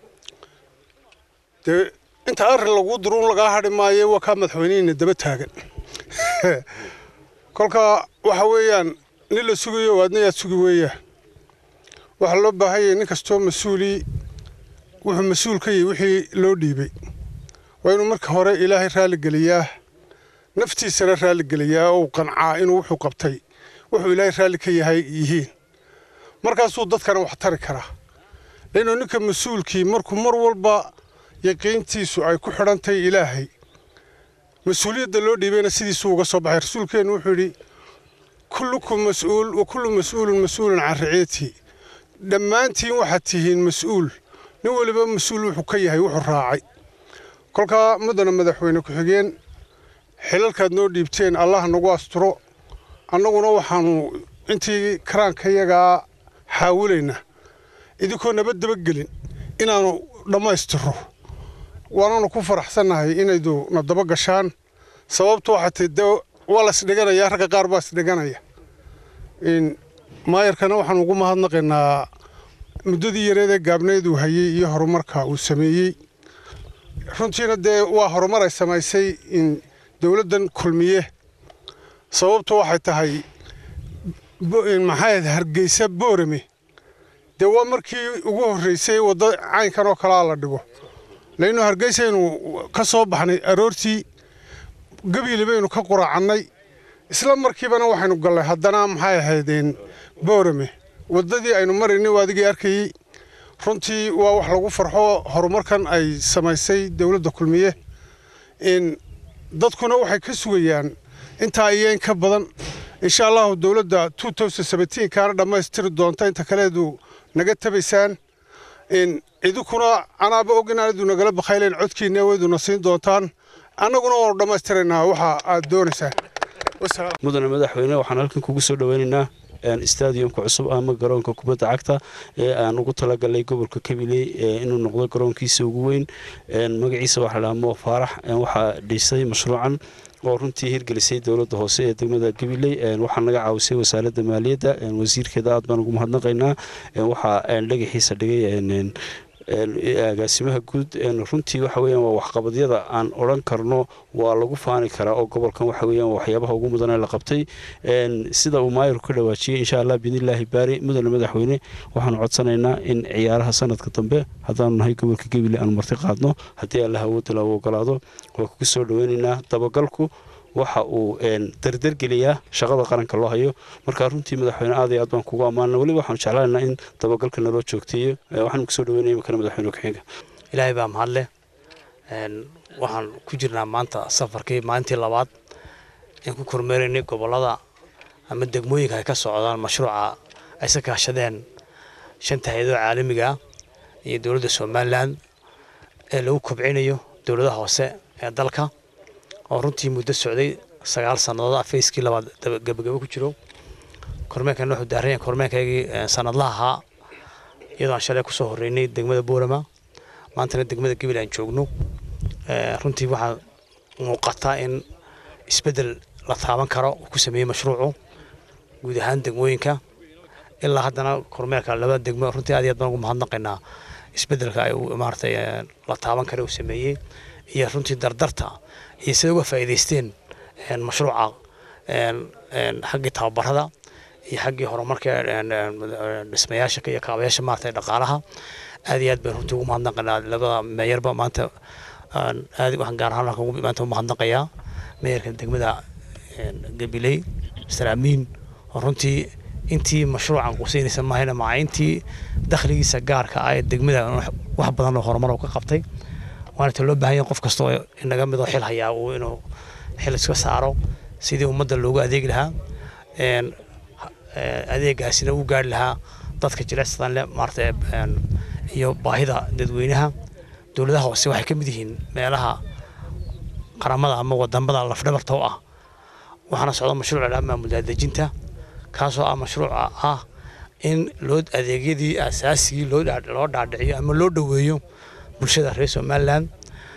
dee inta arrin lagu duruun lagaa hadhi maayo waa kaa madaxweynihina daba taagan kolka waxa weeyaan nin la sugayo waadna yaad sugi weeyaan waxaa loo baahan yahay nin kastoo mas-uulii wuxuu mas-uul ka yahay wixii loo dhiibay waa inuu marka hore ilaahay raalligeliyaa naftiisana raalligeliyaa oo uu qancaa inuu wuxuu qabtay wuxuu ilaahay raalli ka yahay yihiin markaasuu dadkana wax tari karaa lainuu ninka mas-uulkii markuu mar walba yaqiintiisu ay ku xidhantahay ilaahay mas-uuliyadda loo dhiibayna sidiisuu uga soo baxay rasuulkeennu wuxuu yidhi kullukum mas-uul wa kullu mas-uulun mas-uulun can riciyatihi dhammaantiin waxaad tihiin mas-uul nin weliba mas-uul wuxuu ka yahay wuxuu raacay kolkaa muddana madaxweyne ku-xigeen xilalkaad noo dhiibteen allah nagu asturo annaguna waxaannu intii karaankayagaa xaawilaynaa idinkoo nabad dabagelin inaannu dhammaystirro waananu ku faraxsannahay inaydu na daba gashaan sababtu waxay tahay dee waa la isdhiganayaa ragga qaar baa isdhiganaya In maayarkana waxaan ugu mahadnaqaynaa muddadii yareedee gaabneeduu hayey iyo horumarka uu sameeyey runtiina dee waa horumar ay samaysay in dowladdan kulmiye sababtu waxay tahay bo- in maxay ahayd hargeysa boorame dee waa markii ugu horreysay wadda caynkan oo kalaa la dhigo lainnu hargeysaynu ka soo baxnay aroortii gabiili baynu ka quraacannay isla markiibana waxaynu gallay haddana maxay ahaydeen boorame waddadii aynu maraynay waa adigii arkayey runtii waa wax lagu farxo horumarkan ay samaysay dowladda kulmiye in dadkuna waxay ka sugayaan intaa iyo in ka badan insha allahu dowladda kaana dhammaystiri doonta inta kaleedu naga tabaysaan in idinkuna anaaba og inaanadu nagala bakayleen codkiinna wayduna siin doontaan annaguna waanu dhammaystiraynaa waxa aad doonaysaan mudane madaxweyne waxaan halkan kugu soo dhaweynaynaa stadiumka cusub ama garoonka kubadda cagta ee aan ugu talagalay gobolka kabiley inuu noqdo garoonkiisa ugu weyn magaciisa waxaa la mo faarax waxaa dhisay mashruucan oo runtii hirgelisay dowladda hoose ee degmada gabiley waxaa naga caawisay wasaaradda maaliyadda wasiirkeeda aad baan ugu mahadnaqaynaa waxaa dhagaxiisa dhigay agaasimaha guud runtii waxa weeyaan waa waxqabadyada aan odhan karno waa lagu faani karaa oo gobolkan waxa weeyaan waxyaabaha ugu mudan ee la qabtay sida uu maayirku ka dhawaajiyey insha allah biidnillaahi baari mudane madaxweyne waxaanu codsanaynaa in ciyaaraha sanadka dambe haddaanu nahay gobolka gebile aanu marti qaadno haddii allah awoodda lagu ogolaado waa kugu soo dhaweynaynaa dabagalku waxa uu dardargeliyaa shaqada qaranka loo hayo marka runtii madaxweyne aad iyo aad baan kugu ammaana weliba waxaanu jeclaanaynaa in dabagalka naloo joogteeyo waxaan kusoo dhaweynaya imikana madaxweyne ku-xigeenka ilaahay baa mahadleh waxaan ku jirnaa maanta safarkii maalintii labaad in ku kormeeraynay gobollada ama degmooyinka ay ka socdaan mashruuca ay sa kaashadeen shanta hay-adoo caalamiga iyo dowladda somalilan ee lagu kobcinayo dowladaha hoose ee dalka oo runtii muddo socday sagaal sannadood afayskii labaad gabagabo ku jiro kormeerkan wuxuu daaran kormeerkaygii sanadlaha ahaa iyadoo aan shalay kusoo horreynay degmada boorama maantana degmada gabil aan joogno runtii waxaa muuqataa in isbeddel la taaban karo uu ku sameeyey mashruucu guud ahaan degmooyinka ilaa haddana kormeerka labada degmo runtii aad iyo aad baan ugu mahadnaqaynaa isbeddelka ay maaragtay la taaban kara uu sameeyey iyo runtii dardarta iyo sida uga faa'iidaysteen mashruuca xaggii tababarada iyo xaggii horumarka dhismayaasha iyo kaabayaasha maaragtay dhaqaalaha aad iyo aad baan runtii ugu mahadnaqaynaa labada meeyarba maanta aad waxaan gaar ahaan halkan maanta u mahadnaqayaa meeyarka degmada gabiley mister amiin oo runtii intii mashruucan quseynaysa maahayna maca intii dakhligiisa gaarka ah ee degmada wax badan oo horumar ka qabtay waana ta loo baahan yahay qof kasta oo inaga midoo xil hayaa uu inuu xil iska saaro sidii ummadda loogu adeegi lahaa een, eh, adeegaasina u gaari lahaa dadka jilicsadan leh maarata een, iyo baahida dadweynaha dowladaha hoose waxay ka mid yihiin meelaha qaramada ama wadamada lafdhabarta u ah waxaana socda mashruuc la dhaha maamul daadejinta kaasoo ah mashruuca ah in loo adeegyadii asaasigii loo dhaa- loo dhaadhiciyo ama loo dhoweeyo bulshada reer somaliland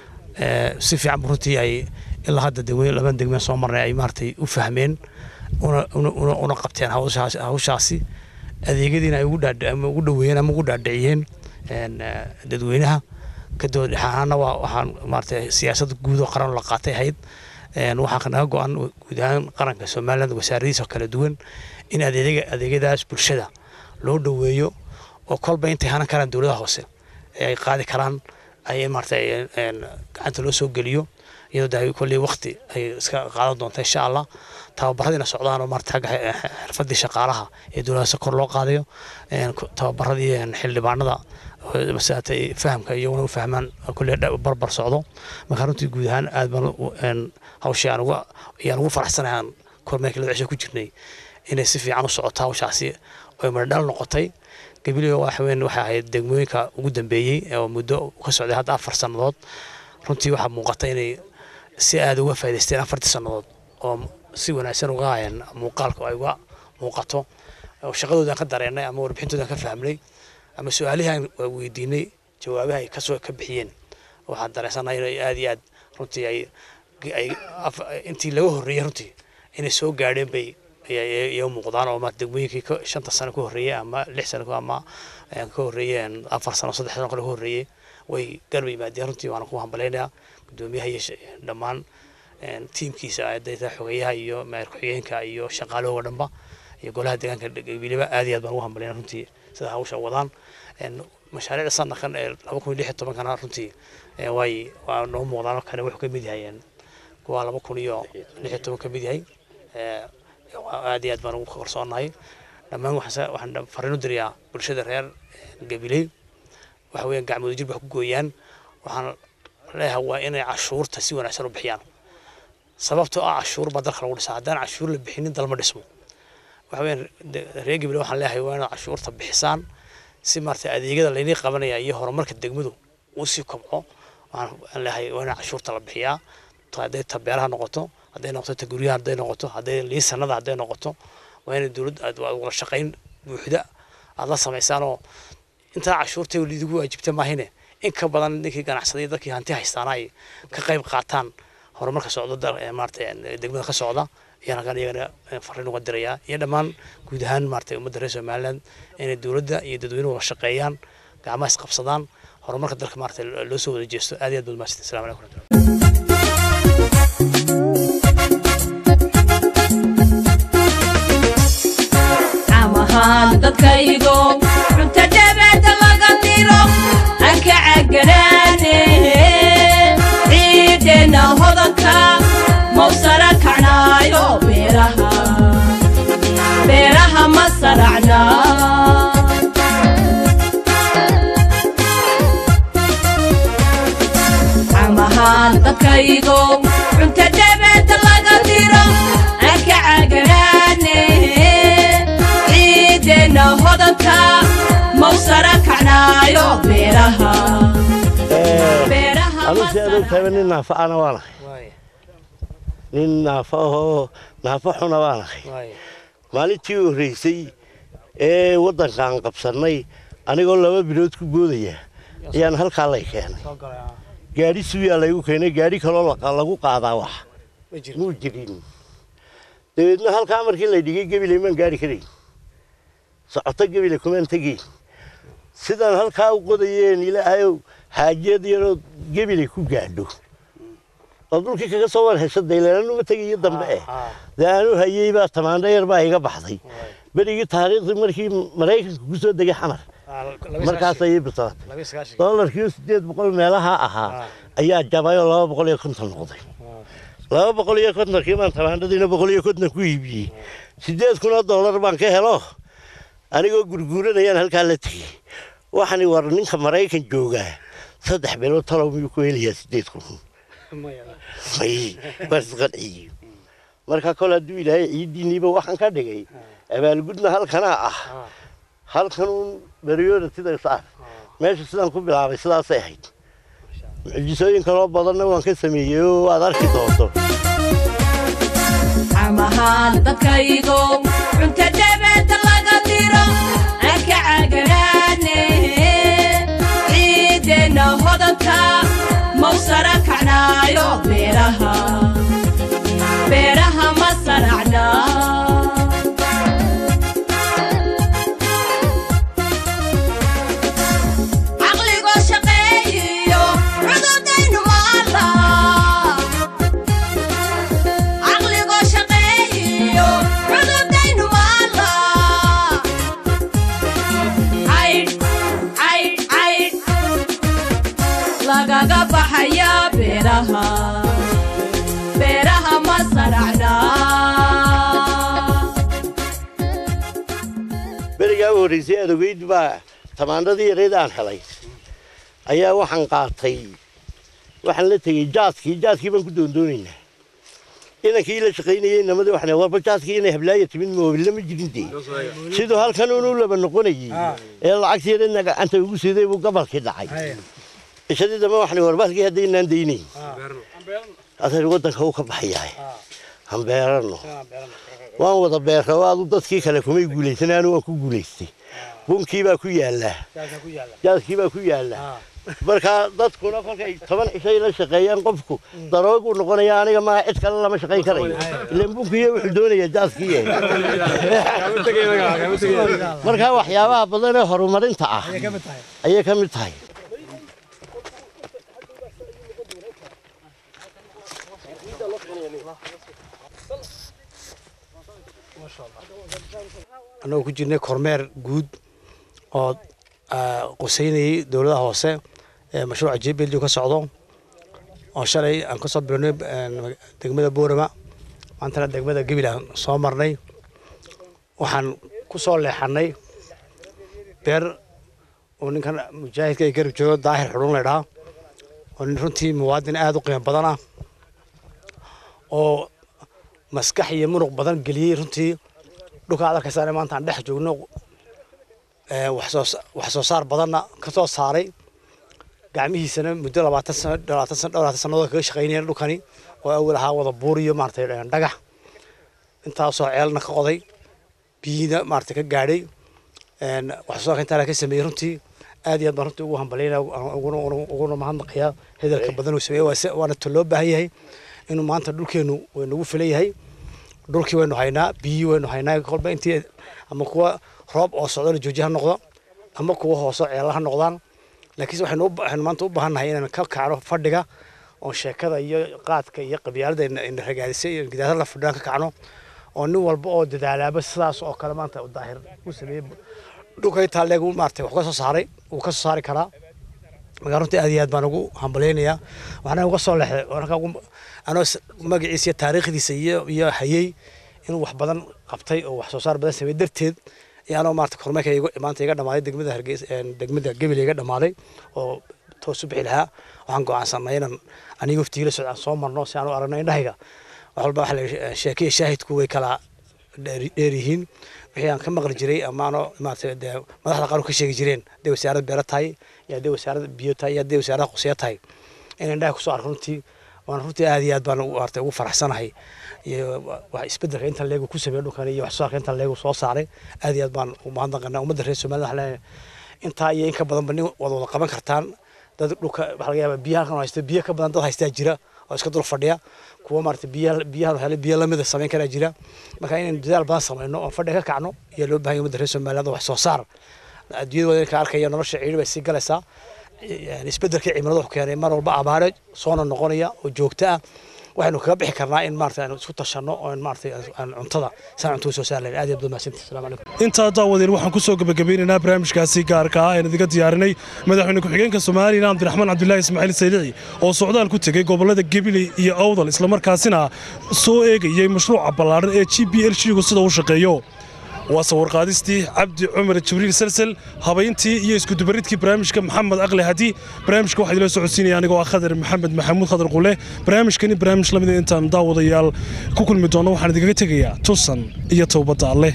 Eh, si fiican bu runtii ay ilaa hadda degmooyin laban degmeen soo marnay ay maaragtay u fahmeen una una una una qabteen hawshaas hawshaasi adeegyadiina ay ugu dhaadhi ama ugu dhoweeyeen ama ugu dhaadhiciyeen een, eh, dadweynaha kadib dhexaana waa waxaan maaragtay siyaasad guud oo qaran la qaatay ahayd een, waxaa naga go-an guud ahaan qaranka somaliland wasaaradiisa kala duwan in adeega adeegyadaas bulshada loo dhoweeyo oo kolba intay hanan karaan dowladaha hoose ee ay qaadi karaan ay maaragtay een, gacanta loo soo geliyo iyadoo de kolley waqti ay iska qaadan doonta insha allah tababaradiina socdaan oo maarata xagga xe- xirfadii shaqaalaha ee dowladdaas kor loo qaadayo een, ku- tababaradii een, xildhibaanada oo masaatay fahamka iyaguna u fahmaan kolley dha- barbar socdo marka runtii guud ahaan aad baan u- een, hawshii aan uga ayaan ugu faraxsanahay aan kormeerkii lada cisho ku jirnay inay si fiican u socoto hawshaasi oy madhal noqotay gabilyo waxa weyn waxay ahayd degmooyinka ugu dambeeyey oo muddo ka socday hadda afar sannadood runtii waxaa muuqata inay si aada uga faa'idaysteen afartii sannadood oo si wanaagsan uga hayeen muuqaalka ay uga muuqato oo shaqadoodaan ka dareennay ama warbixintoodaan ka fahmnay ama su-aalihii aan weydiinay jawaabaha ay kasoo ka bixiyeen waxaan dareensanahay inay aada iyo aad runtii ay ay af- intii laga horreeyey runtii inay soo gaadheen bay iyo muuqdaan oo maarata degmooyinkii ka- shanta sano ka horreeyey ama lix sano ka- ama eh, ka horreeyeen afar sano saddex sano kale ka horreeyey way garba yimaadeen runtii waana ku hambalaynayaa gudoomiyaha iyo sh- dhammaan een, tiimkiisa ardayda xogeyaha iyo maayar ku-xigeenka iyo shaqaalahooga dhanba iyo golaha deegaanka gabileba aad iyo aad baan ugu hambalayna runtii sida hawsha wadaan Een, mashaariicda sanadkan ee laba kun iyo lix iyo tobankana runtii ee, way waa noo muuqdaan kane wuxuu ka mid yahay een, kuwa laba kun iyo lix iyo toban ka mid yahay Ee, aad iyo aad baan ugu kalsoonahay dhammaan waxaan sa- waxaan dha- fariin u dirayaa bulshada reer gabiley waxa weeyaan gacmooda jir wax ku gooyaan waxaan leeyahay waa inay cashuurta si wanaagsan u bixiyaan sababtoo ah cashuur baa dalka lagu dhisaa haddaan cashuur la bixinin dalma dhismo waxa weeyaan de- reer gabiley waxaan leeyahay waa inaad cashuurta bixisaan si maarata adeegyada laynii qabanaya iyo horumarka degmadu uu sii kobco waxaan aan leeyahay waa in cashuurta la bixiyaa ta- hadday ta beeraha noqoto hadday noqoto ta guryaha hadday noqoto hadday liisanada hadday noqoto waa inay dowladda aad waa wada shaqayn buuxda aad la samaysaan oo intaa cashuurta lidigu waajibta maahine in ka badan ninkii ganacsaday dadkii hanti haystaana ay ka qayb qaataan horumarka socda dal- ee maarata ee degmada ka socda ayaan halkan iyagana eh, fariin uga dirayaa iyo dhammaan guud ahaan maarata ummadda reer somaliland inay dowladda iyo dadweynuhu wada shaqeeyaan gacmaha isqabsadaan horumarka dalka maarata loo soo wada jeesto aad iyo aad baad mahadsantiin assalamu calaykum waraxmatullahi amahaan dadkaygo cunto dhabaada laga diro aan ka caganaane ciideenna hodanka mawsara kacnaayo beeraha beeraha ma saracna amahaan dadkaygo cunto dhabaada laga diro aan ka caganaane ciideenna hodanka mawsara kacnaayo beeraha anu si aad ogtahay nin naafa ana waan ahay nin naafa ahoo naafa xuna waan ahay maalintii u horreysay ee waddankaan qabsannay anigoo laba bilood ku boodaya ayaan halkaa lay keenay gaadhi suuyaa laygu keenay gaadhi kaloo la- lagu qaadaa wax muu jirin dabeedna halkaa markii la dhigay gebilay maan gaari karayn socoto gebile kumaan tegayn sidaan halkaa u qodayeen ilaahayow xaajiyad yaroo gebile ku gaadho oo dhulkii kaga soo war hesho daylananuma tegayo dambe eh dee aanu hayey baa tamaandho yar baa iga baxday berigii taariikhdii markii maraykanka ku soo degay xamar markaas ayay bislaatay doolarkii sideed boqol meelaha ahaa ayaa jabay oo laba boqol iyo konton noqday laba boqol iyo kontonkii baan tamaandhadiina boqol iyo konton ku iibiyey sideed kun oo doolar baan ka helo anigoo gurguuranayaan halkaa la tegey waxani war ninka maraykan joogaa saddex bilood talow miyuu ku helayaa sideed kun may baan isqanciye marka kol hadduu ilaahay ciiddiinniiba waxaan ka dhigay abaalgudna halkanaa ah halkanuun beriyoodatida saar meesha sidaan ku bilaabay sidaasay ahayd mucjisooyin kaloo badanna waan ka sameeyey oo aad arki doonto amahaan dadkaygo cunta dhabada laga diro anka cagaraane ciideenna hodanka mawsara kacnaayo beeraha beeraha ma saracna caqligoo shaqeeyiyo cududaynu maala caqligoo shaqeeyiyo cududaynu maala caydh caydh caydh lagaga baxaya beeraha beeraha ma saracna berigaa u horraysay aad ogeyd baa tamaandadii yareed aan helay ayaa waxaan qaatay waxaan la tegey jaaskii jaaskii baan ku doondoonaynaa inankii la shaqaynayey namadii waxaan warba jaaskii inay hablaaya timid moobilla ma jirin dee siduu halkan unu laba noqonayey ee lacagtii yareedna gacanta ugu siday buu gabalkii dhacay ishadii dambe waxaan warbaalkii haddaynaan daynayn adeer waddanka uu ka baxayahay han beerano waan wada beerra aadu dadkii kale kumay guulaysan anu waan ku guulaystay bunkii baa ku yaallaa jaaskii baa ku yaallaa marka dadkuna kolkay toban cishay la shaqeeyaan qofku darooguu noqonaya aniga maaha cid kale lama shaqayn karayo ilan bunkiiyo wuxuu doonayaa jaaskii marka waxyaabaha badan ee horumarinta ah ayay ka mid tahay annagoo ku jirnay kormeer guud oo qusaynayay dowladaha hoose ee mashruuca jbelju ka socdo oo shalay aan ka soo bilownay degmada boorama maantana degmada gebil aan soo marnay waxaan ku soo leexanay beer uu ninkan mujaahidka ay garab joogo daahir xudhun laydhaa oo nin runtii muwaadin aada u qiimo badan ah oo maskax iyo munuq badan geliyey runtii dhulka aad arkaysaan maanta aan dhex joogno wax soo saar badanna ka soo saaray gacmihiisana muddo labaatan sano labaatan sano dhowr sannadood kaga shaqaynayeen dhulkani oo awal ahaa wada buur iyo maaragtay dhagax intaasoo ceelna ka qoday biyiina maaragtay ka gaadhay wax soo saarka intaa ka sameeyey runtii aad iyo aad baan runtii ugu hambalyaynaya uguna mahadnaqayaa hedelka badan uu sameeyey waana ta loo baahan yahay inuu maanta dhulkeenu way nagu filan yahay dhulkii waynu haynaa biyii waynu haynaa kolba intii ama kuwa roob oo socdo la jooji ha noqdo ama kuwa hoose ceela ha noqdaan laakiinse waxaynu waxaynu maanta u baahannahay inaan ka kacno fadhiga oo sheekada iyo qaadka iyo qabyaalada ina ragaadisay iyo gidaarada la fadhiyaan ka kacno oo nin walba oo dadaalaaba sidaas oo kale maanta u daahir u sameeyey dhulka intaa leeg maartay wax ka soo saaray wuu ka soo saari karaa markaa runtii aad iyo aad baan ugu hambalyaynayaa waxaana uga soo leexday anoo magaciisa iyo taariikhdiisa iyo iyo hayey inuu wax badan qabtay oo wax soo saar badan sameeyey darteed ayaanoo maarata kormeerka maanta iga dhamaaday degmada hargeysa degmada gebel iga dhamaaday oo toos u bixi lahaa waxaan go'aansanay inaan aniga waftigii la socdaan soo marno si aan u aragno indhahayga wax walba waxa la sheekaya shaahidku way kala dheer yihiin wixii aan ka maqli jiray amaano maarata dee madaxda qaar ka sheegi jireen hadday wasaaradda beero tahay iyo hadday wasaaradda biyo tahay iyo hadday wasaaradda qusiya tahay in indhaha kusoo arko runtii waan runtii aad iyo aad baan maarata ugu faraxsanahay iyo wax isbedelka inta leegu ku sameeyay dhulkan iyo wax soo saarka inta leegu soo saaray aad iyo aad baan u mahadnaqanaa ummadda reer Soomaaliya waxaan leeyahay intaa iyo in ka badan bani wada wada qaban kartaan dad dhulka waxa laga yaabaa biyaha kan haysta biyo ka badan dad haystaa jira oo iska dul fadhiya kuwa maarata biyaha biyaha helay biyo lamida samayn karaa jira marka inaan dadaal badan samayno oo fadhi ka kacno iyo loo baahan yahay ummadda reer Soomaaliya wax soo saar adduunyada ka arkaya nolosha ciidhi bay sii galaysaa isbedelka cimilada wuxuu keenay mar walba abaare soona noqonaya oo joogto ah waxaynu kaga bixi karnaa in maarata aan isku tashanno oo in maarata aan cuntada saan cuntada soo saar lahayn aad iyo aad baad mahadsantihi asalaamu calaykum intaa daawadeen waxaan ku soo gebagabeynaynaa barnaamijkaasi gaarka ah een idiga diyaarinay madaxweyne ku-xigeenka soomaaliya cabdiraxmaan cabdulaahi ismaaciil saylici oo socdaal ku tegey gobollada gabiley iyo awdal islamarkaasina soo eegayey mashruuca ballaadhan ee g b l shigu sida uu shaqeeyo waa sawirqaadistii cabdi cumar jibriil salsel habayntii iyo iskudubaridkii barnaamijka maxamed aqli hadi barnaamijka waxaa idila socodsiinaya anigoo ah khadar maxamed maxamuud khadar qule barnaamijkani barnaamij lamida intaan daawadayaal ku kulmi doono waxaan idinkaga tegayaa tusan iyo towbadda alleh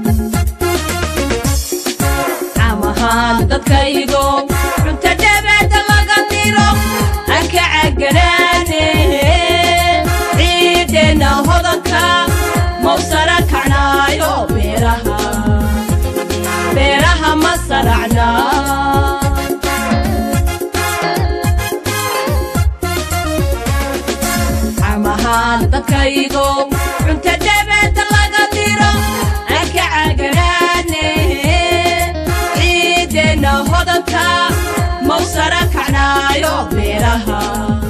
amahaan dadkaygo cunta dhabeeda laga diro anka caganaane ciideenna hodanka mawsara kacnaayo beeraha beeraha ma saracna amahaan dadkaygo cunta dhabeeda laga diro anka caganaane ciideenna hodanka mawsara kacnaayo beeraha